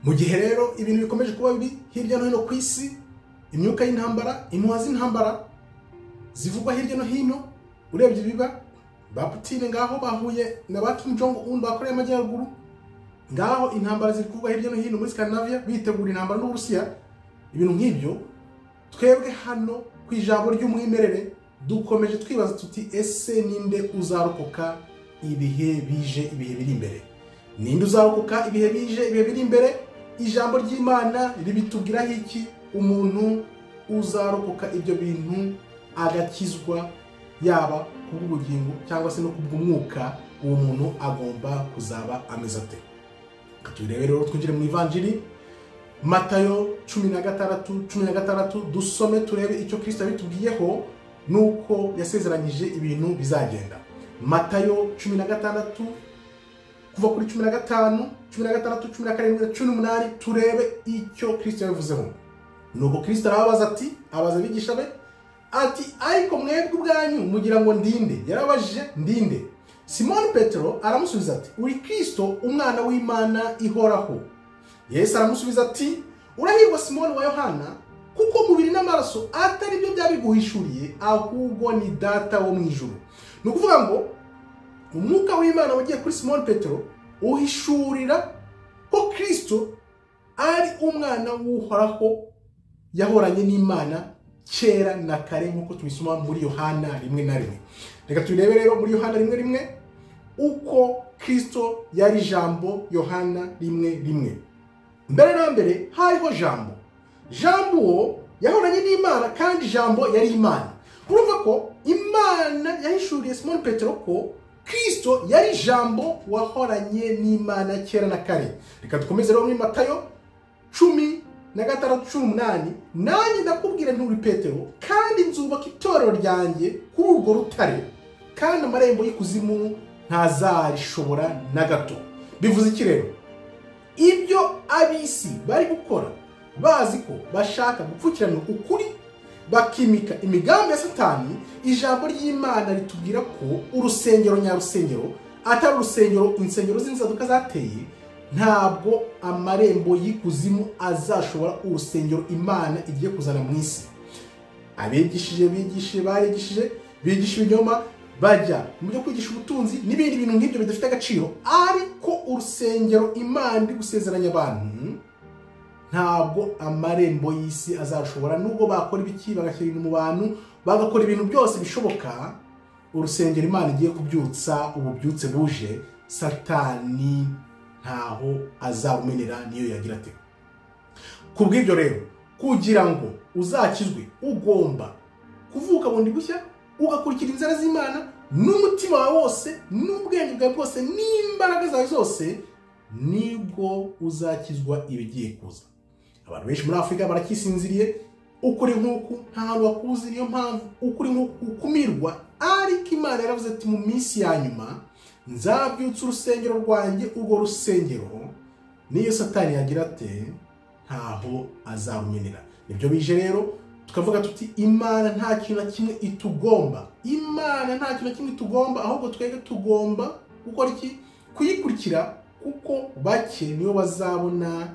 mu gihe rero ibintu bikomeje kuba biri hirya no hino ku isi imyuka y'intambara impuha z'intambara zivugwa hirya no hino urebye ibiba ba putine ngaho bahuye na ba Kim Jong Un bakoreye amajyaruguru ngaho intambara ziri kuvugwa hirya no hino muri Scandinavia bitegura intambara n'Uburusiya ibintu nk'ibyo twebwe hano ku ijambo ry'umwimerere dukomeje twibaza tuti ese ninde uzarokoka ibihe bije ibihe biri imbere ninde uzarokoka ibihe bije ibihe biri imbere ijambo ry'imana ribitubwiraho iki umuntu uzarokoka ibyo bintu agakizwa yaba kubw'ubugingo cyangwa se no kubw'umwuka uwo muntu agomba kuzaba ameze ate turebe rero twinjire mu ivanjiri matayo cumi na gatandatu cumi na gatandatu dusome turebe icyo kirisita bitubwiyeho nuko yasezeranyije ibintu bizagenda matayo cumi na gatandatu kuva kuri cumi na gatanu cumi na gatandatu cumi na karindwi cumi n'umunani turebe icyo kirisita yabivuzeho nuko kirisita arababaza ati abaza abigisha be ati ariko mwebwe ubwanyu mugira ngo ndinde yarabajije ndinde simoni petero aramusubiza ati uri kirisito umwana w'imana ihoraho yesu aramusubiza ati urahirwa simoni wa yohana kuko umubiri n'amaraso atari byo byabiguhishuriye ahubwo ni data wo mu ijoro ni ukuvuga ngo umwuka w'imana wagiye kuri simoni petero uhishurira ko kirisito ari umwana w'uhoraho yahoranye n'imana kera na kare nk'uko tubisoma muri yohana rimwe na rimwe reka turebe rero muri yohana rimwe rimwe uko kirisito yari jambo yohana rimwe rimwe mbere na mbere hariho jambo jambo uwo yahoranye n'imana kandi jambo yari imana urumva ko imana yahishuriye simoni petero ko kirisito yari jambo wahoranye n'imana kera na kare reka dukomeze rero muri matayo cumi na gatandatu cumi umunani nanjye ndakubwira nturi petero kandi nzubaka itorero ryanjye kuri urwo rutare kandi amarembo y'ikuzimu ntazarishobora na gato bivuze iki rero ibyo ab'isi bari gukora bazi ko bashaka gupfukirana ukuri bakimika imigambi ya satani ijambo ry'imana ritubwira ko urusengero nyarusengero atari urusengero insengero z'inzaduka zateye ntabwo amarembo y'ikuzimu azashobora urusengero imana igiye kuzana mu isi abigishije bigishije barigishije bigisha ibinyoma bajya mu byo kwigisha ubutunzi n'ibindi bintu nk'ibyo bidafite agaciro ariko urusengero imana iri gusezeranya abantu ntabwo amarembo y'isi azashobora nubwo bakora ibiki bagashyira ibintu mu bantu bagakora ibintu byose bishoboka urusengero imana igiye kubyutsa ububyutse buje satani ntaho azawumenera niyo yagira ate ku bw'ibyo rero kugira ngo uzakizwe ugomba kuvuka bundi gushya ugakurikira inzara z'imana n'umutima wawe wose n'ubwenge bwawe bwose n'imbaraga zawe zose nibwo uzakizwa ibigiye kuza abantu benshi muri afurika barakisinziriye ukuri nk'uku nta hantu wakuzi niyo mpamvu ukuri nk'uku kukumirwa ariko imana yaravuze ati mu minsi ya nyuma nzabyutsa urusengero rwanjye urwo rusengero niyo satani yagira ate ntaho azarumenera nibyo bije rero tukavuga tuti imana nta kintu na kimwe itugomba imana nta kintu na kimwe itugomba ahubwo twebwe tugomba gukora iki kuyikurikira kuko bake niyo bazabona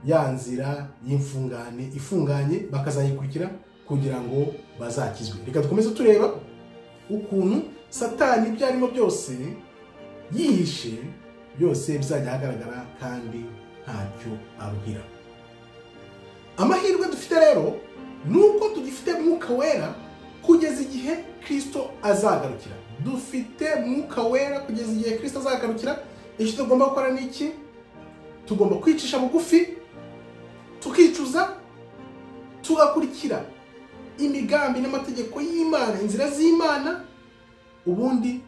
ya nzira y'imfungane ifunganye bakazayikurikira kugira ngo bazakizwe reka dukomeze tureba ukuntu satani ibyo arimo byose yihishe byose bizajya ahagaragara kandi ntacyo aruhira amahirwe dufite rero ni uko tugifite mwuka wera kugeza igihe kirisito azagarukira dufite mwuka wera kugeza igihe kirisito azagarukira icyo tugomba gukora ni iki tugomba kwicisha bugufi tukicuza tugakurikira imigambi n'amategeko y'imana inzira z'imana ubundi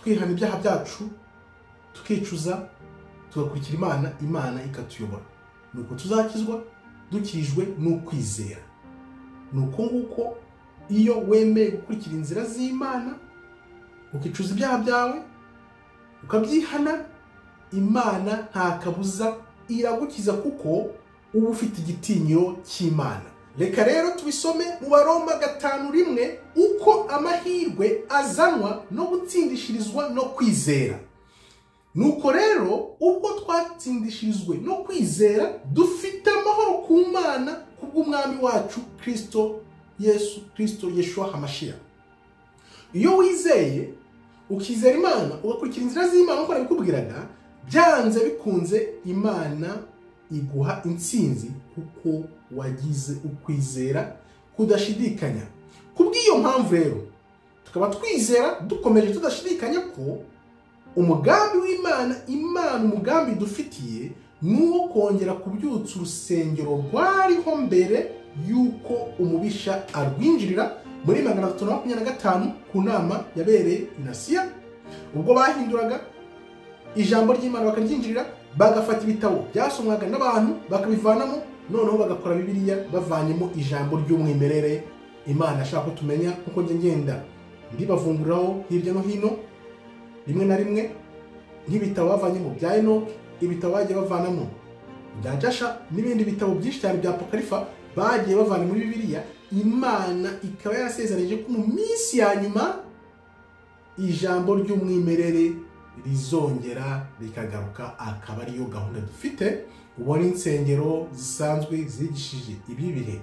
twihana ibyaha byacu tukicuza tugakurikira imana imana ikatuyobora ni uko tuzakizwa dukirijwe n'ukwizera ni uko nguko iyo wemeye gukurikira inzira z'imana ukicuza ibyaha byawe ukabyihana imana nta kabuza iragukiza kuko uba ufite igitinyiro cy'imana reka rero tubisome mu baromba gatanu rimwe uko amahirwe azanwa no gutsindishirizwa no kwizera nuko rero ubwo twatsindishirizwe no kwizera dufite amahoro ku mana kubw'umwami wacu kirisito yesu kirisito yeshuwa hamashiya iyo wizeye ukizera imana ugakurikira inzira z'imana nk'uko nabikubwiraga byanze bikunze imana iguha intsinzi kuko wagize ukwizera kudashidikanya kubw'iyo mpamvu rero tukaba twizera dukomeje tudashidikanya ko umugambi w'imana imana umugambi dufitiye ni uwo kongera kubyutsa urusengero rwariho mbere y'uko umubisha arwinjirira muri magana atatu na makumyabiri na gatanu ku nama yabereye inasiya ubwo bahinduraga ijambo ry'imana bakaryinjirira bagafata ibitabo byasomwaga n'abantu bakabivanamo noneho bagakora bibiliya bavanyemo ijambo ry'umwimerere imana ashaka ko tumenya nk'uko njya ngenda ndibavunguriraho hirya no hino rimwe na rimwe nk'ibitabo bavanyemo bya enoke ibitabo bagiye bavanamo bya jasha n'ibindi bitabo byinshi cyane bya apokarifa bagiye bavana muri bibiliya imana ikaba yarasezeranyije ko mu minsi ya nyuma ijambo ry'umwimerere rizongera rikagaruka akaba ariyo gahunda dufite ubona insengero zisanzwe zigishije ibi bihe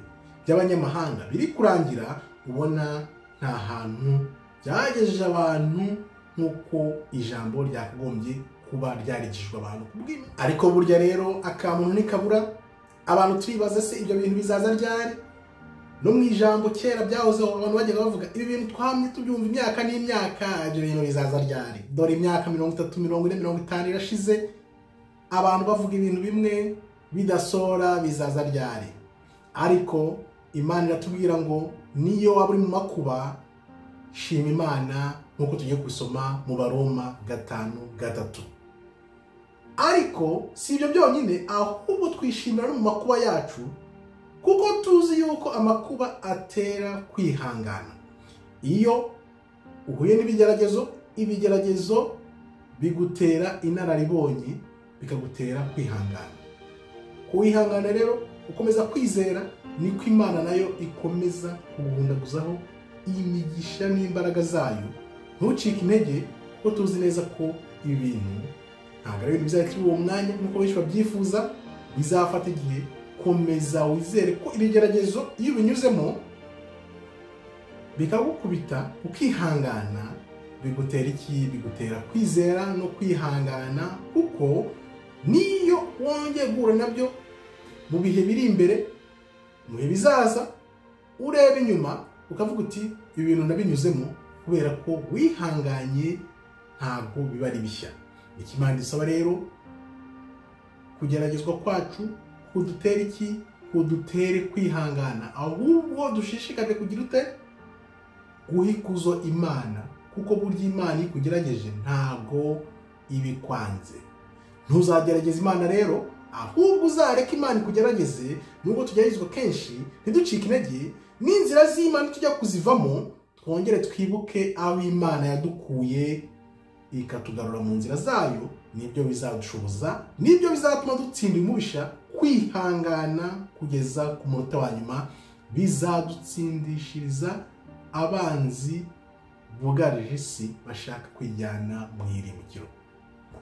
by'abanyamahanga biri kurangira ubona nta hantu byagejeje abantu nk'uko ijambo ryakagombye kuba ryarigishijwe abantu ku bw'imana ariko burya rero akamuntu ntikabura abantu turibaza se ibyo bintu bizaza ryari no mu ijambo kera byahozeho abantu bajyaga bavuga ibi bintu twamye tubyumva imyaka n'imyaka ibyo bintu bizaza ryari dore imyaka mirongo itatu mirongo ine mirongo itanu irashize abantu bavuga ibintu bimwe bidasora bizaza ryari ariko imana iratubwira ngo niyo waba uri mu makuba shima imana nk'uko tugiye kubisoma mu baroma gatanu gatatu ariko si ibyo byonyine ahubwo twishimira no mu makuba yacu kuko tuzi yuko amakuba atera kwihangana iyo uhuye n'ibigeragezo ibigeragezo bigutera inararibonye bikagutera kwihangana kuwihangana rero ukomeza kwizera niko imana nayo ikomeza kuguhundaguzaho imigisha n'imbaraga zayo ntucike intege kuko tuzi neza ko ibi bintu ntabwo ari ibintu bizahita uwo mwanya nk'uko benshi babyifuza bizafata igihe komeza wizere ko ibigeragezo iyo ubinyuzemo bikagukubita ukihangana bigutera iki bigutera kwizera no kwihangana kuko niyo wongeye guhura nabyo mu bihe biri imbere mu bihe bizaza ureba inyuma ukavuga uti ibi bintu nabinyuzemo kubera ko wihanganye ntabwo biba ari bishya ikimana gisaba rero kugeragezwa kwacu kudutere iki kudutere kwihangana ahubwo dushishikare kugira ute guhikuzo imana kuko burya imana iyo ikugerageje ntabwo ibikwanze ntuzagerageza imana rero ahubwo uzareka imana ikugerageze nubwo tugeragezwa kenshi ntiducike intege n'inzira z'imana tujya kuzivamo twongere twibuke aho imana yadukuye ikatugarura mu nzira zayo nibyo bizadushoboza nibyo bizatuma dutsinda umubisha kwihangana kugeza ku munota wa nyuma bizadutsindishiriza abanzi bugarije isi bashaka kwijyana mu irimukiro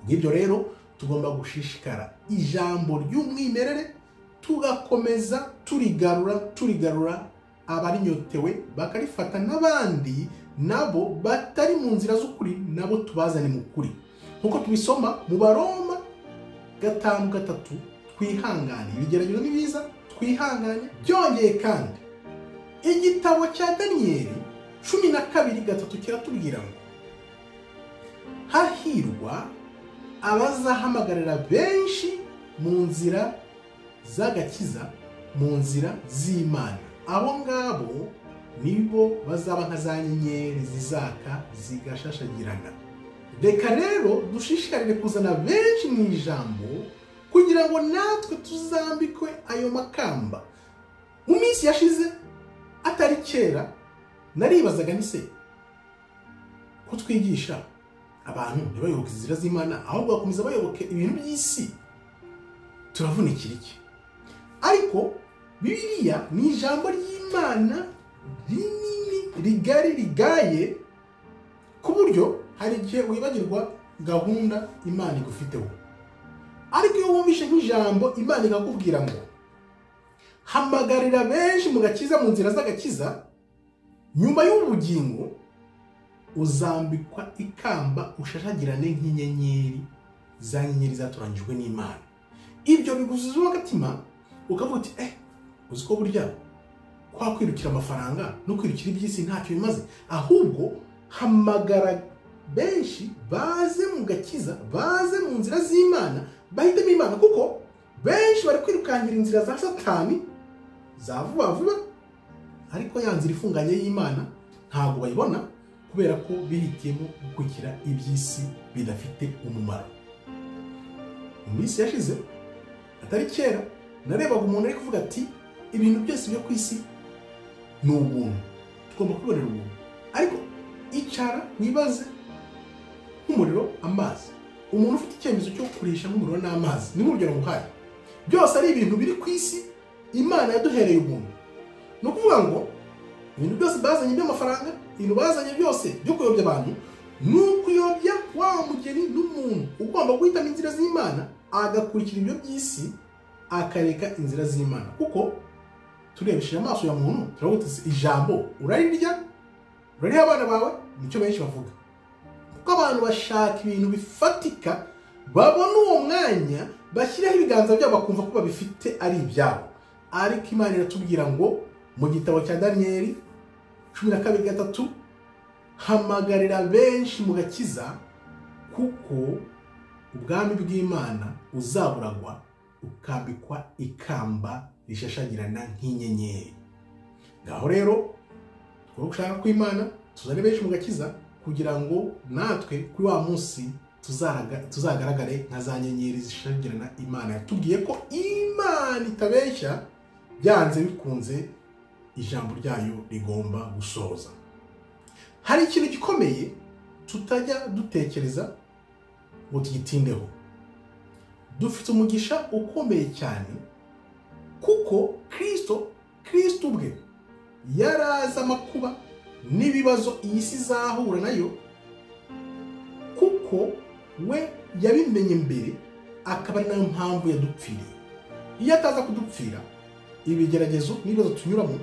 bw'ibyo rero tugomba gushishikara ijambo ry'umwimerere tugakomeza turigarura turigarura abarinyotewe bakarifata n'abandi nabo batari mu nzira z'ukuri nabo tubazane mu kuri nk'uko tubisoma mu baroma gatanu gatatu twihangane ibigeragezo ni biza twihangane byongeye kandi igitabo cya daniyeli cumi na kabiri gatatu kiratubwira ngo hahirwa abazahamagarira benshi mu nzira z'agakiza mu nzira z'imana abo ngabo nibo bazaba nka za nyenyeri zizaka zigashashagirana reka rero dushishikarire kuzana benshi mu ijambo kugira ngo natwe tuzambikwe ayo makamba mu minsi yashize atari kera naribazaga nise ko twigisha abantu ntibayoboke inzira z'imana ahubwo bakomeza bayoboke ibintu by'isi turavunikira iki ariko bibiliya ni ijambo ry'imana rinini rigari rigaye ku buryo hari igihe wibagirwa gahunda imana igufiteho ariko iyo wumvishe nk'ijambo imana ikakubwira ngo hamagarira benshi mu gakiza mu nzira z'agakiza nyuma y'ubugingo uzambikwa ikamba ushashagirane nk'inyenyeri za nyenyeri zatoranyijwe n'imana ibyo biguzuza agatima ukavuga uti eh uzi ko burya kwa kwirukira amafaranga no kwirukira iby'isi ntacyo bimaze ahubwo hamagara benshi baze mu gakiza baze mu nzira z'imana bahitemo imana kuko benshi bari kwirukankira inzira za satani za vuba vuba ariko ya nzira ifunganye y'imana ntabwo bayibona kubera ko bihitiyemo gukurikira iby'isi bidafite umumaro mu minsi yashize atari kera narebaga umuntu ari kuvuga ati ibintu byose byo ku isi ni ubuntu tugomba kubonera ubuntu ariko icara wibaze nk'umuriro amazi umuntu ufite icyemezo cyo kurisha nk'umuriro n'amazi ni nk'urugero nguhaye byose ari ibintu biri ku isi imana yaduhereye ubuntu ni ukuvuga ngo ibintu byose bazanye by'amafaranga ibintu bazanye byose byo kuyobya abantu ni ukuyobya wa mugeni n'umuntu ugomba guhitamo inzira z'imana agakurikira ibyo by'isi akareka inzira z'imana kuko turebesheje amaso ya muntu turavuga tuti ijambo urarirya urariha abana bawe nicyo benshi bavuga kuko abantu bashaka ibintu bifatika babona uwo mwanya bashyiraho ibiganza byabo bakumva ko babifite ari ibyabo ariko imana iratubwira ngo mu gitabo cya daniyeli cumi na kabiri gatatu hamagarira benshi mu gakiza kuko ubwami bw'imana uzaburagwa ukambikwa ikamba rishashagirana nk'inyenyeri ngaho rero twere gushaka kw'imana tuzane benshi mu gakiza kugira ngo natwe kuri wa munsi tuzaraga- tuzagaragare nka za nyenyeri zishashagirana imana yatubwiye ko imana itabeshya byanze bikunze ijambo ryayo rigomba gusoza hari ikintu gikomeye tutajya dutekereza ngo tugitindeho dufite umugisha ukomeye cyane kuko kirisito kirisito ubwe yari azi amakuba n'ibibazo iyi si izahura nayo kuko we yabimenye mbere akaba ari nayo mpamvu yadupfiriye iyo ataza kudupfira ibigeragezo n'ibibazo tunyuramo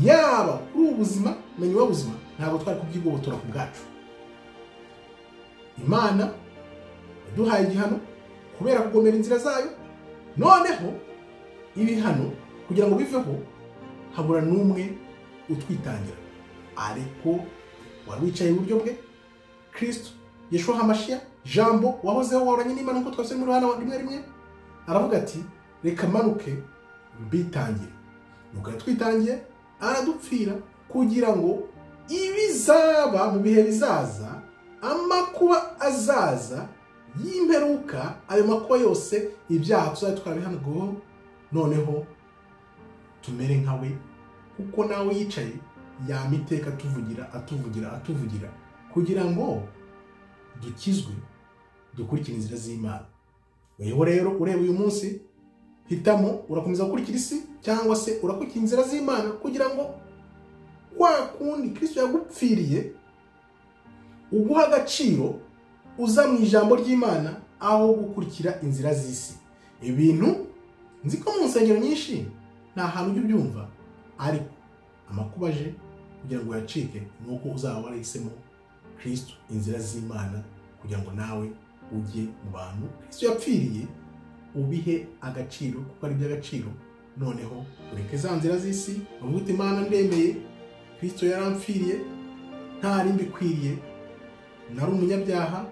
yaba kuri ubu buzima na nyuma y'ubuzima ntabwo twari kubyigobotora ku bwacu imana yaduhaye igihano kubera kugomera inzira zayo noneho ibihano kugira ngo biveho habura n'umwe utwitangira ariko wari wicaye iburyo bwe kirisito yeshuwa hamashiya jambo wahozeho wahoranye n'imana nk'uko twabisabye muri hano rimwe rimwe aravuga ati reka manuke mbitangire nuko yatwitangiye aradupfira kugira ngo ibizaba mu bihe bizaza amakuba azaza y'imperuka ayo makuba yose ibyaha tuzajya twarabihanirwaho noneho tumere nka we kuko nawe yicaye yama iteka atuvugira atuvugira atuvugira kugira ngo dukizwe dukurikire inzira z'imana weho rero ureba uyu munsi hitamo urakomeza gukurikira isi cyangwa se urakurikira inzira z'imana kugira ngo kwa kundi kirisito yagupfiriye uguha agaciro uza mu ijambo ry'imana aho gukurikira inzira z'isi ibintu nzi ko mu nsengero nyinshi nta hantu ujya ubyumva ariko amakuba aje kugira ngo uyacike ni uko uzaba warahisemo kirisito inzira z'imana kugira ngo nawe ujye mu bantu kirisito yapfiriye ubihe agaciro kuko ari iby'agaciro noneho ureke za nzira z'isi uvuga uti imana ndemeye kirisito yaramfiriye nta rindi ikwiriye nari umunyabyaha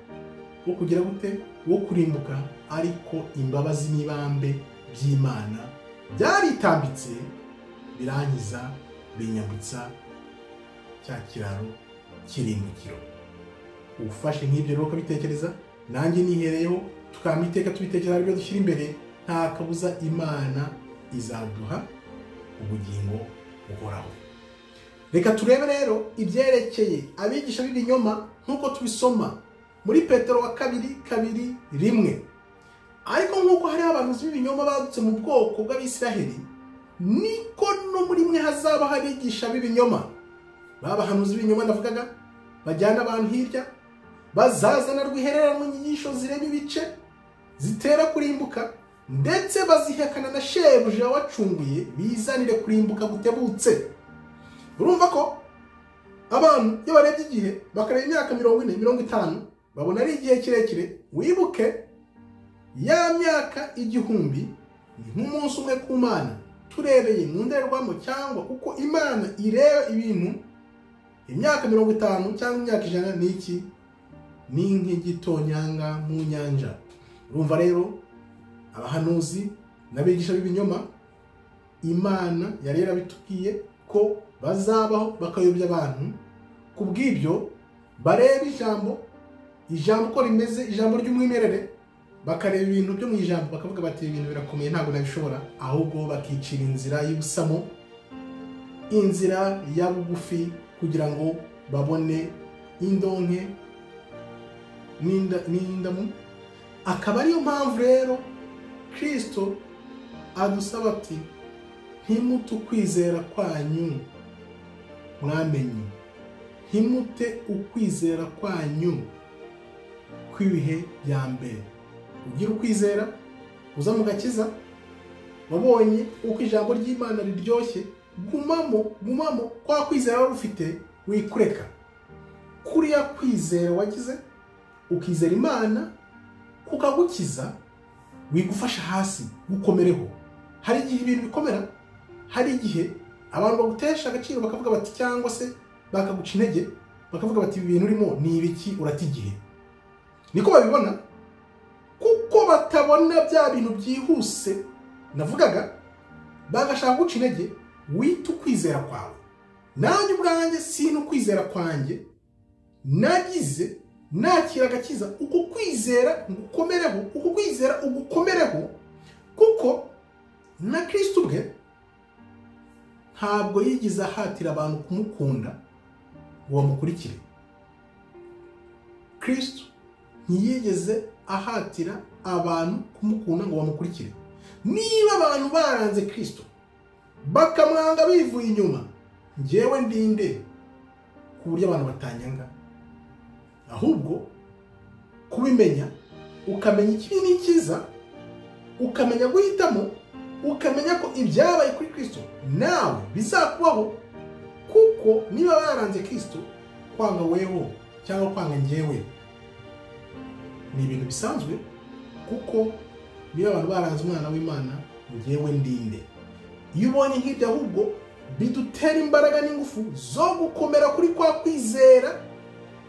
wo kugira gute wo kurimbuka ariko imbabazi n'ibambe by'imana byaritambitse birangiza binyambutsa cya kiraro cy'irimbukiro ufashe nk'ibyo rero ukabitekereza nanjye nihereyeho tukaba iteka tubitekereza ibyo dushyira imbere nta kabuza imana izaduha ubugingo buhoraho reka turebe rero ibyerekeye abigisha b'ibinyoma nk'uko tubisoma muri petero wa kabiri kabiri rimwe ariko nk'uko hariho abahanuzi b'ibinyoma badutse mu bwoko bw'abisiraheli niko no muri mwe hazaba habigisha b'ibinyoma ba bahanuzi b'ibinyoma ndavugaga bajyana abantu hirya bazazana rwihererano inyigisho zirema ibice zitera kurimbuka ndetse bazihekana na shebuja wacunguye bizanire kurimbuka gutebutse urumva ko abantu iyo barebye igihe bakareba imyaka mirongo ine mirongo itanu babona ari igihe kirekire wibuke ya myaka igihumbi ni nk'umunsi umwe ku mana turebeye mu ndorerwamo cyangwa uko imana ireba ibintu imyaka mirongo itanu cyangwa imyaka ijana ni iki ni nk'igitonyanga mu nyanja urumva rero abahanuzi n'abigisha b'ibinyoma imana yari yarabitubwiye ko bazabaho bakayobya abantu ku bw'ibyo bareba ijambo ijambo uko rimeze ijambo ry'umwimerere bakareba ibintu byo mu ijambo bakavuga bati "Ibi ibintu birakomeye ntabwo nabishobora ahubwo bakicira inzira y'ubusamo inzira ya bugufi kugira ngo babone indonke n'inda- n'indamu akaba ariyo mpamvu rero kirisito adusaba ati ntimute ukwizera kwanyu mwamenye ntimute ukwizera kwanyu kw'ibihe bya mbere ugira ukwizera uza mu gakiza wabonye uko ijambo ry'imana riryoshye gumamo gumamo kwa kwizera wari ufite wikureka kuriya kwizera wagize ukizera imana kukagukiza wigufasha hasi gukomereho hari igihe ibintu bikomera hari igihe abantu bagutesha agaciro bakavuga bati cyangwa se bakaguca intege bakavuga bati ibi bintu urimo ni ibiki urata igihe niko babibona kuko batabona bya bintu byihuse navugaga bagashaka guca intege wita ukwizera kwawe nanjye ubwanjye sina ukwizera kwanjye nagize nakira agakiza uko kwizera ngukomereho uko kwizera ugukomereho kuko na kirisito ubwe ntabwo yigeze ahatira abantu kumukunda ngo bamukurikire kirisito ntiyigeze ahatira abantu kumukunda ngo bamukurikire niba abantu baranze kirisito bakamwanga bivuye inyuma ngewe ndinde ku buryo abantu batanyanga ahubwo kubimenya ukamenya ikibi n'ikiza ukamenya guhitamo ukamenya ko ibyabaye kuri kirisito nawe bizakubaho kuko niba baranze kirisito kwanga weho cyangwa kwanga ngewe ni ibintu bisanzwe kuko niba abantu baranze umwana w'imana ngewe ndinde iyo ubonye nk'ibyo ahubwo bidutera imbaraga n'ingufu zo gukomera kuri kwa kwizera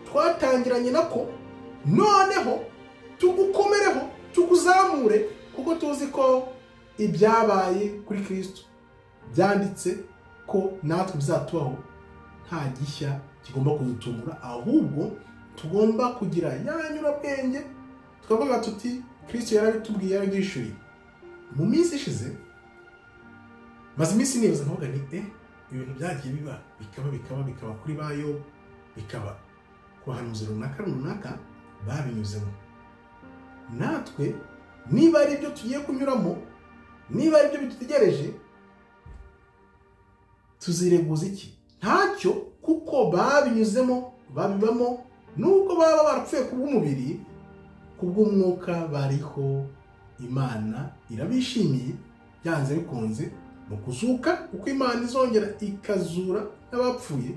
twatangiranye nako noneho tugukomereho tuguzamure kuko tuzi ko ibyabaye kuri kirisito byanditse ko natwe bizatubaho nta gishya kigomba kudutungura ahubwo tugomba kugira ya nyurabwenge tukavuga tuti kirisito yarabitubwiye yarabyishyuye mu minsi ishize maze iminsi nibaza nkavuga ni e ibintu byagiye biba bikaba bikaba bikaba kuri bayo bikaba ku bahanuzi runaka runaka babinyuzemo natwe niba ari ibyo tugiye kunyuramo niba ari ibyo bidutegereje tuzireguza iki ntacyo kuko babinyuzemo babibamo nubwo baba barapfuye ku bw'umubiri ku bw'umwuka bariho imana irabishimiye byanze bikunze mu kuzuka uko imana izongera ikazura n'abapfuye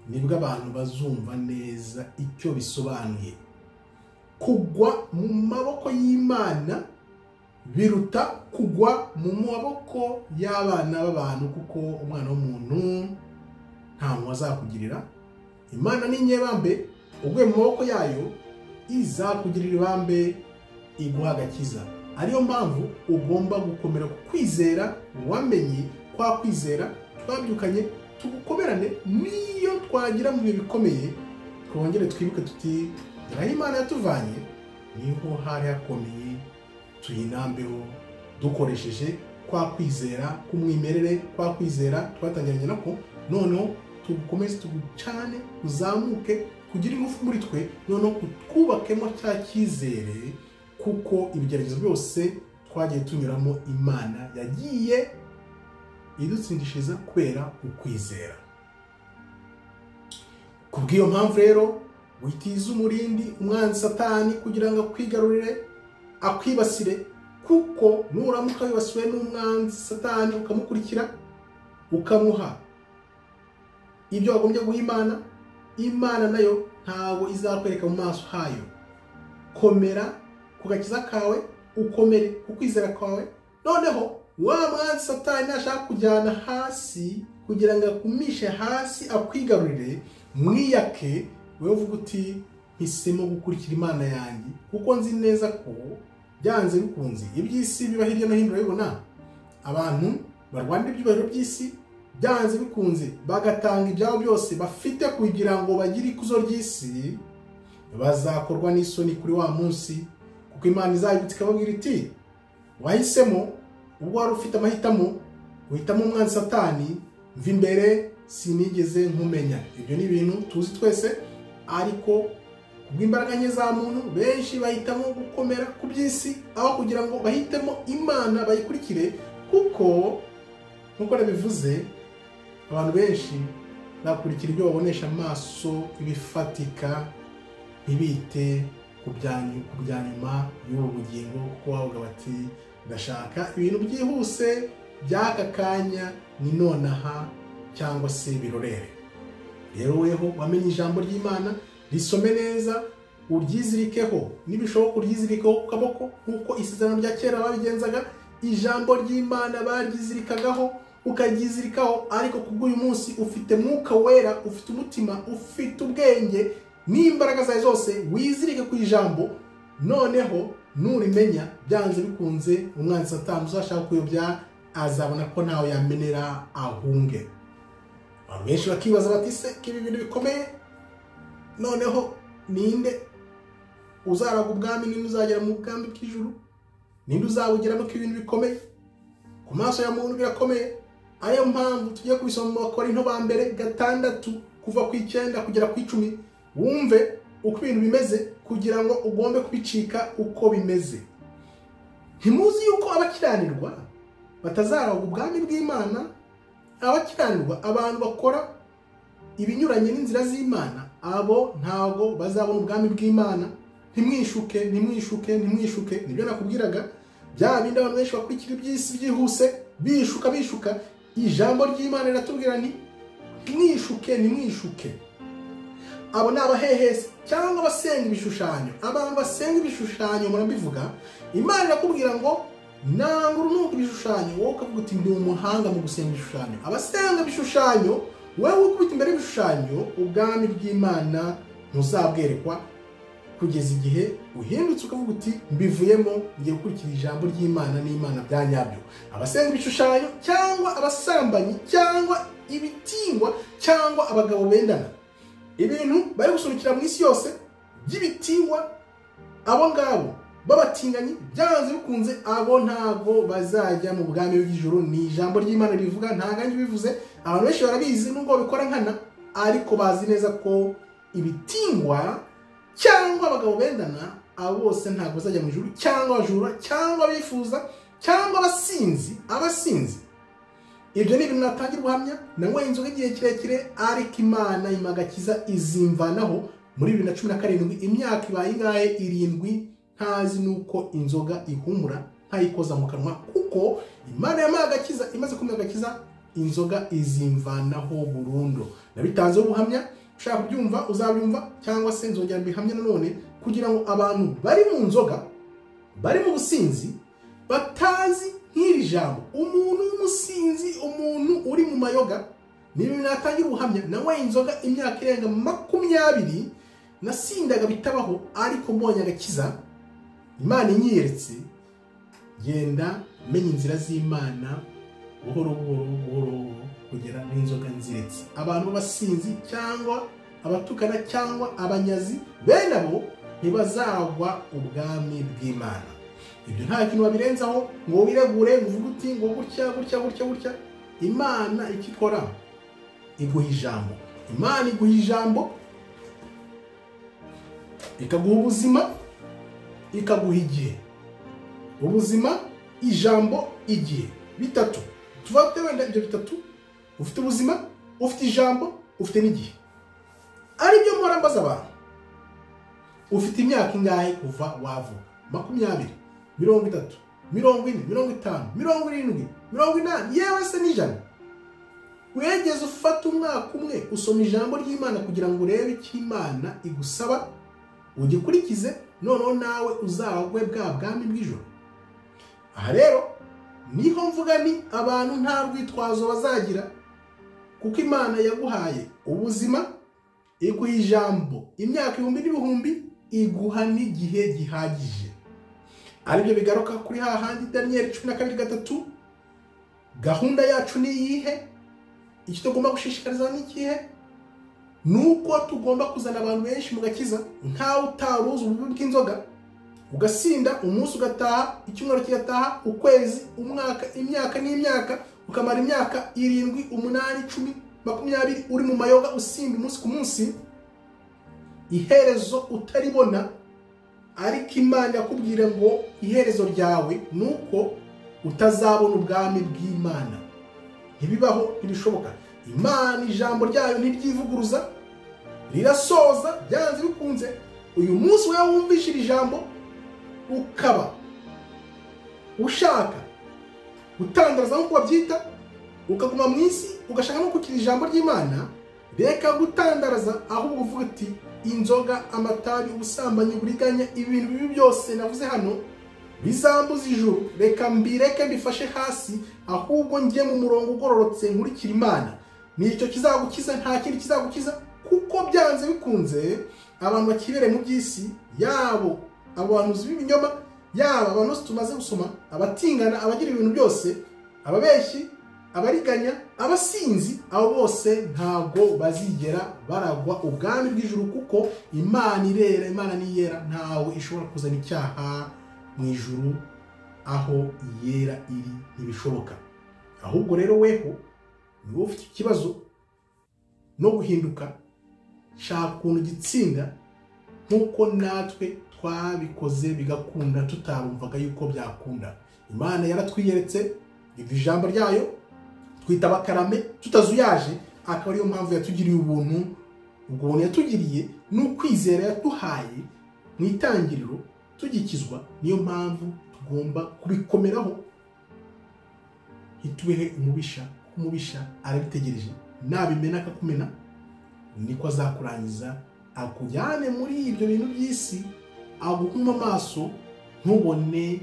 nibwo abantu bazumva neza icyo bisobanuye kugwa mu maboko y'imana biruta kugwa mu maboko y'abana b'abantu kuko umwana w'umuntu nta mpuhwe azakugirira imana ni nyebambe uguye mu maboko yayo izakugirira ibambe iguha agakiza ariyo mpamvu ugomba gukomera ku kwizera wamenye kwa kwizera twabyukanye tugukomerane niyo twagira mu bihe bikomeye twongere twibuke tuti dore aho imana yatuvanye niho hari hakomeye tuyinambeho dukoresheje kwa kwizera k'umwimerere kwa kwizera twatangiranye nako noneho tugukomeze tugucane uzamuke kugira ingufu muri twe noneho twubakemo cya cyizere kuko ibigeragezo byose twagiye tunyuramo imana yagiye idutsindishiriza kubera ukwizera ku bw'iyo mpamvu rero witiza umurindi umwanzi satani kugira ngo akwigarurire akwibasire kuko nuramuka wibasiwe n'umwanzi satani ukamukurikira ukamuha ibyo wagombye guha imana imana nayo ntabwo izakwereka mu maso hayo komera ku gakiza kawe ukomere ku kwizera kwawe noneho wa mwanzi satani nashaka kujyana hasi kugira ngo akumishe hasi akwigarurire mwiyake wowe uvuga uti mpisemo gukurikira imana yanjye kuko nzi neza ko byanze bikunze iby'isi biba hirya no hino urabibona abantu barwanira ibyubahiro by'isi byanze bikunze bagatanga ibyabo byose bafite kugira ngo bagire ikuzo ry'isi bazakorwa n'isoni kuri wa munsi kuko imana izayibutse ikababwira iti wahisemo ubwo wari ufite amahitamo uhitamo umwanzi satani mva imbere sinigeze nkumenya ibyo ni ibintu tuzi twese ariko kubw'imbaraga nke za muntu benshi bahitamo gukomera ku by'isi aho kugira ngo bahitemo imana bayikurikire kuko nk'uko nabivuze abantu benshi bakurikira ibyo babonesha amaso ibifatika ntibite ku bya- ku bya nyuma y'ubu bugingo kuko bavuga bati ndashaka ibintu byihuse by'aka kanya ni nonaha cyangwa se birorere rero weho wamenye ijambo ry'imana risome neza uryizirikeho nibishoboka uryizirikeho ku kaboko nk'uko isezerano rya kera babigenzaga ijambo ry'imana baryizirikagaho ukaryizirikaho ariko ku bw'uyu munsi ufite mwuka wera ufite umutima ufite ubwenge n'imbaraga zawe zose wizirike ku ijambo noneho nurimenya byanze bikunze umwanzi satani uzashaka kuyobya azabona ko ntawe yamenera ahunge abantu benshi bakibaza bati se ko ibi bintu bikomeye noneho ninde uzaraga ubwami ninde uzagera mu bwami bw'ijuru ninde uzabugeramo ko ibintu bikomeye ku maso ya muntu birakomeye ariyo mpamvu tugiye kubisoma mu bakorinto ba mbere gatandatu kuva ku icyenda kugera ku icumi wumve uko ibintu bimeze kugira ngo ugombe kubicika uko bimeze ntimuzi yuko abakiranirwa batazaraga ubwami bw'imana abakiranirwa abantu bakora ibinyuranye n'inzira z'imana abo ntabwo bazabona ubwami bw'imana ntimwishuke ntimwishuke ntimwishuke nibyo nakubwiraga bya bindi abantu benshi bakurikira iby'isi byihuse bishuka bishuka ijambo ry'imana riratubwira ni mwishuke ntimwishuke abo ni abahehesi cyangwa abasenga ibishushanyo abantu basenga ibishushanyo murabivuga imana irakubwira ngo nanga urunuka ibishushanyo wowe ukavuga uti ndi umuhanga mu gusenga ibishushanyo abasenga ibishushanyo wowe ukubita imbere y'ibishushanyo ubwami bw'imana ntuzabwerekwa kugeza igihe uhindutse ukavuga uti mbivuyemo ngiye gukurikira ijambo ry'imana n'imana bya nyabyo abasenga ibishushanyo cyangwa abasambanyi cyangwa ibitingwa cyangwa abagabo bendana ibintu bari gusunikira mu isi yose by'ibitingwa abo ngabo b'abatinganyi byanze bikunze abo ntabwo bazajya mu bwami bw'ijuru ni ijambo ry'imana ribivuga nta ngange bivuze abantu benshi barabizi nubwo babikora nkana ariko bazi neza ko ibitingwa cyangwa abagabo bendana abo bose ntabwo bazajya mu ijuru cyangwa abajura cyangwa abifuza cyangwa abasinzi abasinzi ibyo ni ibintu natangira ubuhamya nanyweye inzoga igihe kirekire ariko imana imagakiza izimvanaho muri bibiri na cumi na karindwi imyaka ibaye ingahe irindwi ntazi nuko inzoga ihumura ntayikoza mu kanwa kuko imana yamuha agakiza imaze kumuha agakiza inzoga izimvanaho burundu nabitanzeho ubuhamya ushaka kubyumva uzabyumva cyangwa se nzongera mbihamya nanone kugira ngo abantu bari mu nzoga bari mu businzi batazi nk'iri jambo umuntu w'umusinzi umuntu uri mu mayoga ni ibintu natangira ubuhamya nanyweye inzoga imyaka irenga makumyabiri nasindaga bitabaho ariko mbonye agakiza imana inyeretse genda menya inzira z'imana buhoro buhoro buhoro buhoro kugera n'inzoga nziretse abantu b'abasinzi cyangwa abatukana cyangwa abanyazi bene abo ntibazagwa ubwami bw'imana ibyo nta kintu babirenzaho ngo wiregure ngo uvuge uti ngo gutya gutya gutya gutya imana icyo ikora iguha ijambo imana iguha ijambo ikaguha ubuzima ikaguha igihe ubuzima ijambo igihe bitatu tuvate wenda ibyo bitatu ufite ubuzima ufite ijambo ufite n'igihe aribyo mpora mbaza abantu ufite imyaka ingahe kuva wavuka makumyabiri mirongo itatu mirongo ine mirongo itanu mirongo irindwi mirongo inani yewe se n'ijana wegeze ufata umwaka umwe usoma ijambo ry'imana kugira ngo urebe icyo imana igusaba ugikurikize noneho nawe uzagwe bwa bwami bw'ijoro aha rero niho mvuga ni abantu nta rwitwazo bazagira kuko imana yaguhaye ubuzima iguha ijambo imyaka ibihumbi n'ibihumbi iguha n'igihe gihagije aribyo bigaruka kuri hahandi daniyeli cumi na kabiri gatatu gahunda yacu ni iyihe icyo tugomba gushishikariza ni ikihe ni uko tugomba kuzana abantu benshi mu gakiza nkawe utaruzi ububi bw'inzoga ugasinda umunsi ugataha icyumweru kigataha ukwezi umwaka imyaka n'imyaka ukamara imyaka irindwi umunani icumi makumyabiri uri mu mayoga usimba umunsi ku munsi iherezo utaribona ariko imana yakubwira ngo iherezo ryawe ni uko utazabona ubwami bw'imana ntibibaho ntibishoboka imana ijambo ryayo ntiryivuguruza rirasoza byanze bikunze uyu munsi wowe wumvishe iri jambo ukaba ushaka gutangaza nk'uko babyita ukaguma mu isi ugashaka no kugira ijambo ry'imana reka gutandaraza ahubwo uvuga uti inzoga amatabi ubusambanyi uburiganya ibintu bibi byose navuze hano bizambuza ijuru reka mbireke mbifashe hasi ahubwo njye mu murongo ugororotse nkurikira imana nicyo kizagukiza nta kindi kizagukiza kuko byanze bikunze abantu bakibereye mu by'isi yabo abantuzi b'ibinyoma yaba abantu bose tumaze gusoma abatingana abagira ibintu byose ababeshyi abariganya abasinzi abo bose ntabwo bazigera baragwa ubwami bw'ijuru kuko imana irera imana niyera ntawe ishobora kuzana icyaha mu ijuru aho yera iri ntibishoboka ahubwo rero weho niba ufite ikibazo no guhinduka shaka ukuntu gitsinda nk'uko natwe twabikoze bigakunda tutarumvaga yuko byakunda imana yaratwiyeretse iva ijambo ryayo twita abakarame tutazuyaje akaba ariyo mpamvu yatugiriye ubuntu ubwo buntu yatugiriye ni ukwizera yaduhaye mu itangiriro tugikizwa niyo mpamvu tugomba kubikomeraho ntitubehe umubisha kuko umubisha arabitegereje nabimena akakumena niko azakurangiza akujyane muri ibyo bintu by'isi aguhuma amaso ntubone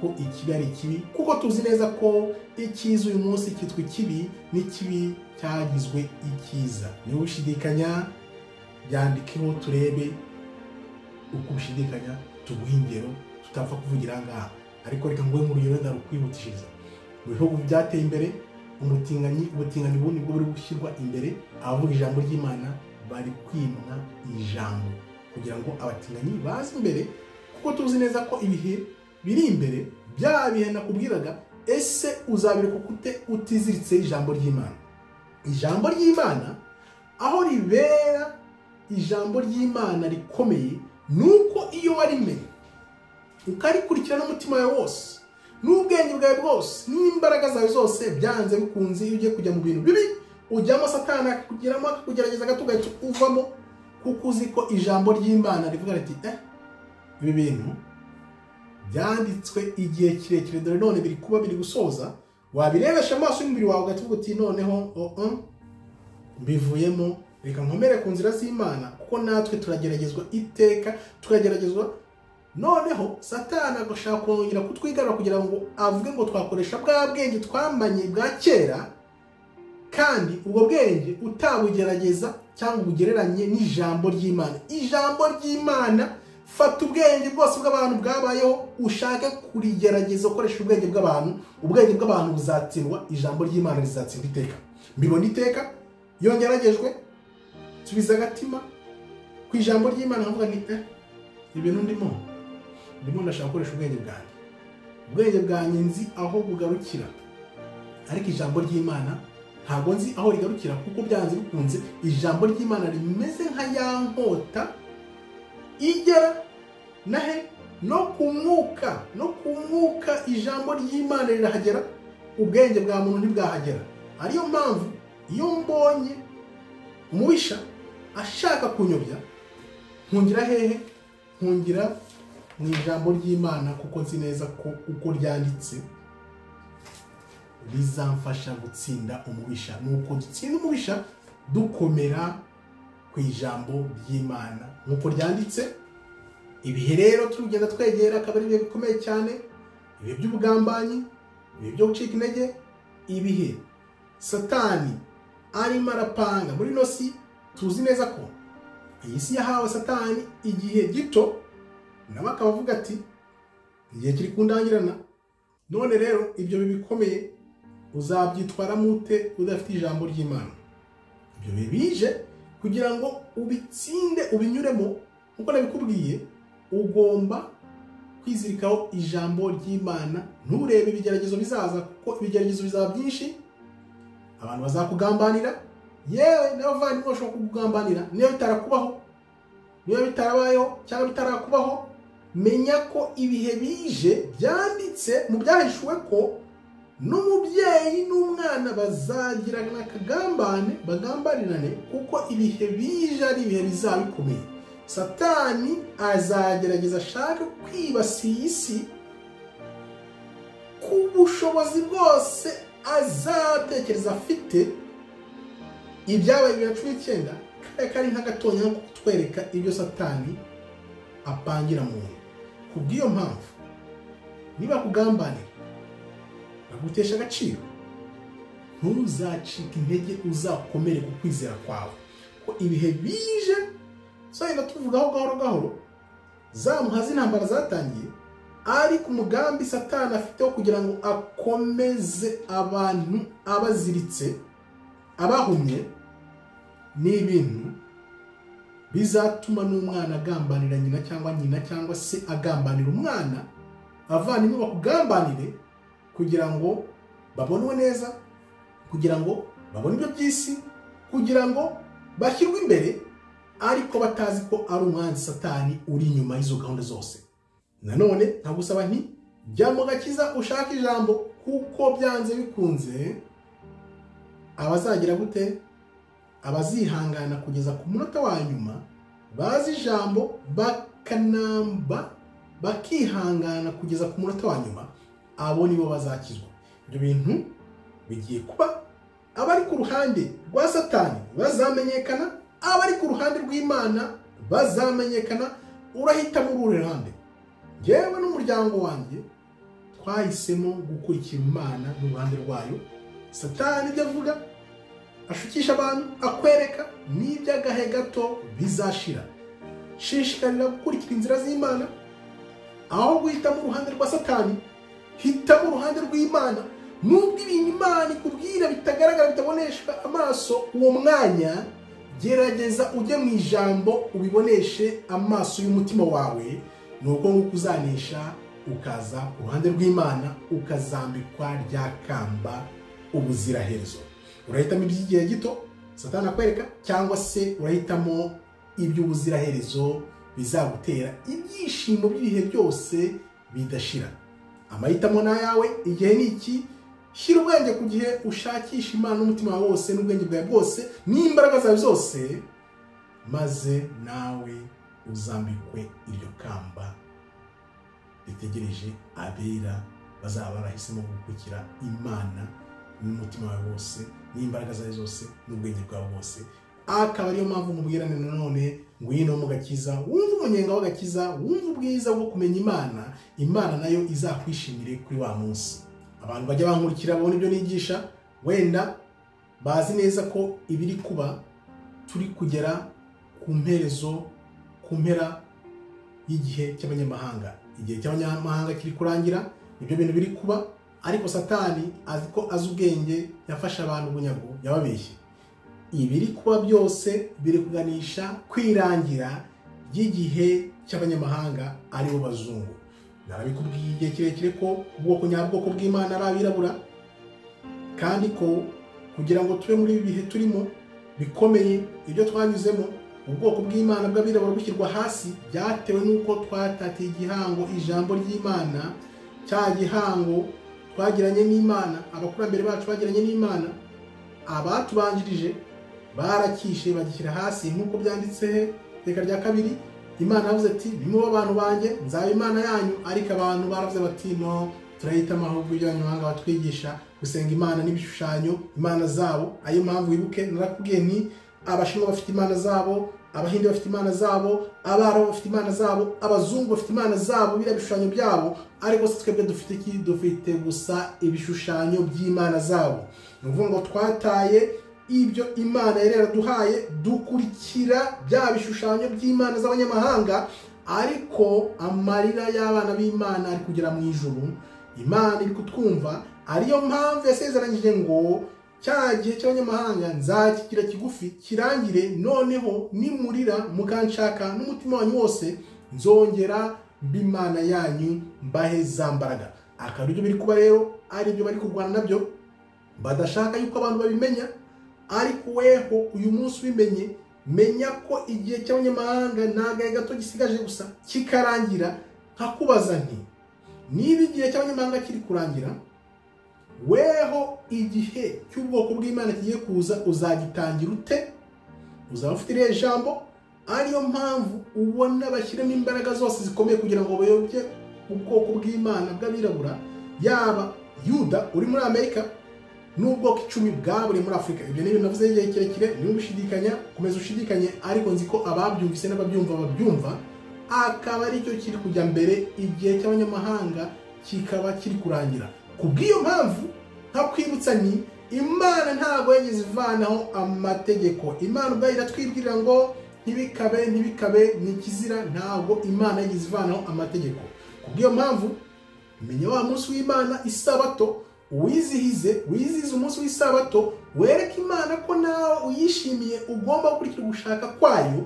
ko ikibi ari ikibi kuko tuzi neza ko icyiza uyu munsi cyitwa ikibi n'ikibi cyagizwe icyiza niba ushidikanya byandikeho turebe uko ushidikanya tuguha ingero tutapfa kuvugira aha ariko reka nguhe nk'urugero ndarukwihutishiriza mu bihugu byateye imbere umutinganyi ubutinganyi ubundi bwo buri gushyirwa imbere abavuga ijambo ry'imana bari kwimwa ijambo kugira ngo abatinganyi baze imbere kuko tuzi neza ko ibihe biri imbere bya bihe nakubwiraga ese uzabireka ukute utiziritse ijambo ry'imana ijambo ry'imana aho ribera ijambo ry'imana rikomeye nuko iyo warimenye ukarikurikira n'umutima wawe wose n'ubwenge bwawe bwose n'imbaraga zawe zose byanze bikunze iyo ugiye kujya mu bintu bibi ujyamo satana akakugeramo akakugerageza gato ugahita uvamo kuko uzi ko ijambo ry'imana rivuga riti eh ibi bintu byanditswe igihe kirekire dore none biri kuba biri gusoza wabirebesha amaso y'umubiri wawe ugahita uti noneho mbivuyemo reka nkomere ku nzira z'imana kuko natwe turageragezwa iteka turageragezwa noneho satana agashaka kongera kutwigarura kugira ngo avuge ngo twakoresha bwa bwenge twamanye bwa kera kandi ubwo bwenge utabugerageza cyangwa ubugereranye n'ijambo ry'imana ijambo ry'imana fata ubwenge bwose bw'abantu bwabayeho ushake kurigerageza ukoresha ubwenge bw'abantu ubwenge bw'abantu buzatsindwa ijambo ry'imana rizatsindwa iteka mbibona iteka yongeragejwe subiza agatima ku ijambo ry'imana nkavuga ni eh ibintu ndimo ndimo ndashaka gukoresha ubwenge bwanjye ubwenge bwanjye nzi aho bugarukira ariko ijambo ry'imana ntabwo nzi aho rigarukira kuko byanze bikunze ijambo ry'imana rimeze nka ya nkota igera nahe no ku mwuka no ku mwuka ijambo ry'imana rirahagera ubwenge bwa muntu ntibwahagera ariyo mpamvu iyo mbonye umubisha ashaka kunyobya nkungira hehe nkungira mu ijambo ry'imana kuko nzi neza ko uko ryanditse rizamfasha gutsinda umubisha nuko dutsinda umubisha dukomera ku ijambo ry'imana nk'uko ryanditse ibihe rero turugenda twegera akaba ari ibihe bikomeye cyane ibihe by'ubugambanyi ibihe byo gucika intege ibihe satani arimo arapanga muri ino si tuzi neza ko iyi si yahawe satani igihe gito nawe akaba avuga ati igihe kiri kundangirana none rero ibyo bihe bikomeye uzabyitwaramo ute udafite ijambo ry'imana ibyo bihe bije kugira ngo ubitsinde ubinyuremo nk'uko nabikubwiye ugomba kwizirikaho ijambo ry'imana nturebe ibigeragezo bizaza kuko ibigeragezo bizaba byinshi abantu bazakugambanira yewe n'abavandimwe bashobora kukugambanira niba bitarakubaho niba bitarabayeho cyangwa bitarakubaho menya ko ibihe bije byanditse mu byahishuwe ko n'umubyeyi n'umwana bazagirana akagambane bagambanirane kuko ibihe bije ari ibihe bizaba bikomeye satani azagerageza ashaka kwibasiye isi ku bushobozi bwose azatekereza afite ibyabaye bibiri na cumi n'icyenda kariya kari nk'agatonya ko kutwereka ibyo satani apangira muntu ku bw'iyo mpamvu niba kugambanira bagutesha agaciro ntuzacike intege uzakomere ku kwizera kwawe ko ibihe bije tuzagenda tuvugaho gahoro gahoro za muhazi intambara zatangiye ari ku mugambi satani afiteho kugira ngo akomeze abantu abaziritse abahumye n'ibintu bizatuma n'umwana agambanira nyina cyangwa nyina cyangwa se agambanira umwana avandimwe bakugambanire kugira ngo babonwe neza kugira ngo babone ibyo by'isi kugira ngo bashyirwe imbere ariko batazi ko ari umwanzi satani uri inyuma y'izo gahunda zose nanone nkagusaba nti jya mu gakiza ushake ijambo kuko byanze bikunze abazagira gute abazihangana kugeza ku munota wa nyuma bazi ijambo bakanamba bakihangana kugeza ku munota wa nyuma abo nibo bazakizwa ibyo bintu bigiye kuba abari ku ruhande rwa satani bazamenyekana abari ku ruhande rw'imana bazamenyekana urahitamo uru ruhande yewe n'umuryango wanjye twahisemo gukurikira imana n'uruhande rwayo satani ibyo avuga ashukisha abantu akwereka n'iby'agahe gato bizashira shishikarira gukurikira inzira z'imana aho guhitamo uruhande rwa satani hitamo uruhande rw'imana nubwo ibintu imana ikubwira bitagaragara bitabonesha amaso uwo mwanya gerageza ujye mu ijambo ubiboneshe amaso y'umutima wawe ni uko nguko uzanesha ukaza ku ruhande rw'imana ukazambikwa rya kamba ubuziraherezo urahitamo iby'igihe gito satana akwereka cyangwa se urahitamo iby'ubuziraherezo bizagutera ibyishimo by'ibihe byose bidashira amahitamo ni ayawe igihe ni iki shyira ubwenge ku gihe ushakisha imana n'umutima wawe wose n'ubwenge bwawe bwose n'imbaraga zawe zose maze nawe uzambikwe iryo kamba ritegereje abera bazaba barahisemo gukurikira imana n'umutima wawe wose n'imbaraga zawe zose n'ubwenge bwawe bwose akaba ariyo mpamvu mubwirane nanone ngwino mu gakiza wumve umunyenga w'agakiza wumve ubwiza bwo kumenya imana imana nayo izakwishimire kuri wa munsi abantu bajya bankurikira babona ibyo nigisha wenda bazi neza ko ibiri kuba turi kugera ku mperezo ku mpera y'igihe cy'abanyamahanga igihe cy'abanyamahanga kiri kurangira ibyo bintu biri kuba ariko satani azi ko azi ubwenge yafashe abantu bunyago yababeshye ibiri kuba byose biri kuganisha kwirangira ry'igihe cy'abanyamahanga aribo bazungu narabikubwiye igihe kirekire ko ubwoko nyabwoko bw'imana ari abirabura kandi ko kugira ngo tube muri ibi bihe turimo bikomeye ibyo twanyuzemo ubwoko bw'imana bw'abirabura bushyirwa hasi byatewe n'uko twatatiye igihango ijambo ry'imana cya gihango twagiranye n'imana abakurambere bacu bagiranye n'imana abatubanjirije barakishe bagishyira hasi nk'uko byanditse reka rya kabiri imana yavuze ati nimube abantu banjye nzaba imana yanyu ariko abantu baravuze bati no turahita amahugurwa y'abanyamahanga batwigisha gusenga imana n'ibishushanyo imana zabo ayo mpamvu wibuke narakubwiye nti abashinwa bafite imana zabo abahinde bafite imana zabo abarabu bafite imana zabo abazungu bafite imana zabo biriya bishushanyo byabo ariko se twebwe dufite iki dufite gusa ibishushanyo by'imana zabo ni ukuvuga ngo twataye ibyo imana yari yaraduhaye dukurikira bya bishushanyo by'imana z'abanyamahanga ariko amarira y'abana b'imana ari kugera mu ijuru imana iri kutwumva ariyo mpamvu yasezeranyije ngo cya gihe cy'abanyamahanga nzakigira kigufi kirangire noneho nimurira mukanshaka n'umutima wanyu wose nzongera mba imana yanyu mbahe za mbaraga akaba aribyo biri kuba rero aribyo bari kurwana nabyo badashaka yuko abantu babimenya ariko weho uyu munsi ubimenye menya ko igihe cy'abanyamahanga ntabwo gato gisigaje gusa kikarangira nkakubaza nti niba igihe cy'abanyamahanga kiri kurangira weho igihe cy'ubwoko bw'imana kigiye kuza uzagitangira ute uzaba ufite iriya jambo ariyo mpamvu ubona bashyiramo imbaraga zose zikomeye kugira ngo bayobye ubwoko bw'imana bw'abirabura yaba yuda uri muri amerika n'ubwoko icumi bwaburiye muri afurika ibyo ni ibintu navuze igihe kirekire niba ushidikanya komeza ushidikanye ariko nzi ko ababyumvise n'ababyumva babyumva akaba aricyo kiri kujya mbere igihe cy'abanyamahanga kikaba kiri kurangira ku bw'iyo mpamvu nkakwibutsa ni imana ntabwo yigeze ivanaho amategeko imana ubwayo iratwibwira ngo ntibikabe ntibikabe ni ikizira ntabwo imana yigeze ivanaho amategeko ku bw'iyo mpamvu menya wa munsi w'imana isabato wizihize wizihize umunsi w'isabato wereke imana ko nawe uyishimiye ugomba gukurikira ugushaka kwayo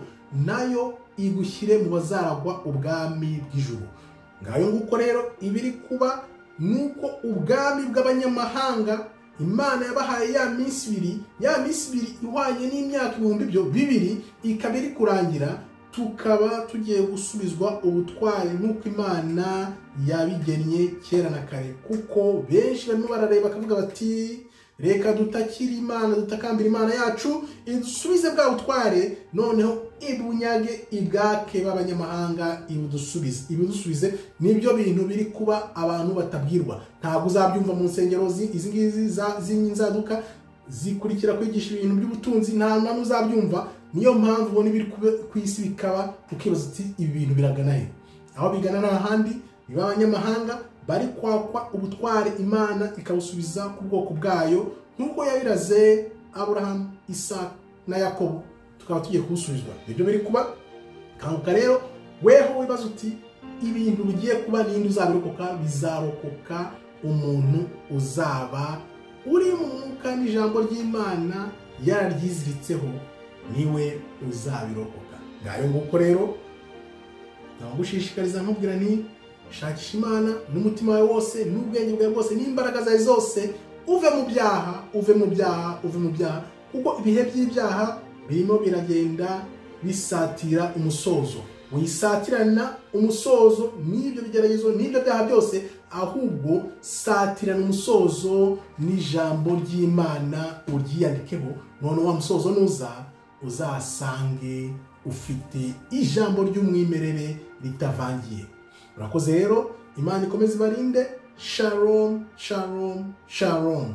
nayo igushyire mu bazaragwa ubwami bw'ijuru ngayo nguko rero ibiri kuba ni uko ubwami bw'abanyamahanga imana yabahaye ya minsi ibiri ya minsi ibiri ihwanye n'imyaka ibihumbi byo bibiri ikaba iri kurangira tukaba tugiye gusubizwa ubutwari nk'uko imana yabigennye kera na kare kuko benshi barimo barareba bakavuga bati reka dutakire imana dutakambira imana yacu idusubize bwa butware noneho ibunyage ibwake b'abanyamahanga ibidusubize ibidusubize nibyo bintu biri kuba abantu batabwirwa ntabwo uzabyumva mu nsengero izi ngizi z'inzaduka zikurikira kwigisha ibintu by'ubutunzi nta muntu uzabyumva niyo mpamvu ubona ibiri ku isi bikaba ukibaza uti ibi bintu biragana he aho bigana ni ahandi biba abanyamahanga bari kwakwa ubutware imana ikabusubiza ku bwoko bwayo nk'uko yabiraze aburahamu isa na yakobo tukaba tugiye kubusubizwa nibyo biri kuba kanguka rero weho wibaza uti ibintu bigiye kuba n'indi uzabirokoka bizarokoka umuntu uzaba uri mu mwuka n'ijambo ry'imana yararyiziritseho niwe uzabirokoka ngayo nguko rero nabagushishikariza nkubwira ni shakisha imana n'umutima wawe wose n'ubwenge bwawe bwose n'imbaraga zawe zose uve mu byaha uve mu byaha uve mu byaha kuko ibihe by'ibyaha birimo biragenda bisatira umusozo wisatirana umusozo n'ibyo bigeragezo n'ibyo byaha byose ahubwo satirana umusozo n'ijambo ry'imana uryiyandikeho none wa musozo nuza uzasange ufite ijambo ry'umwimerere ritavangiye urakoze rero imana ikomeze ibarinde sharomu sharomu sharomu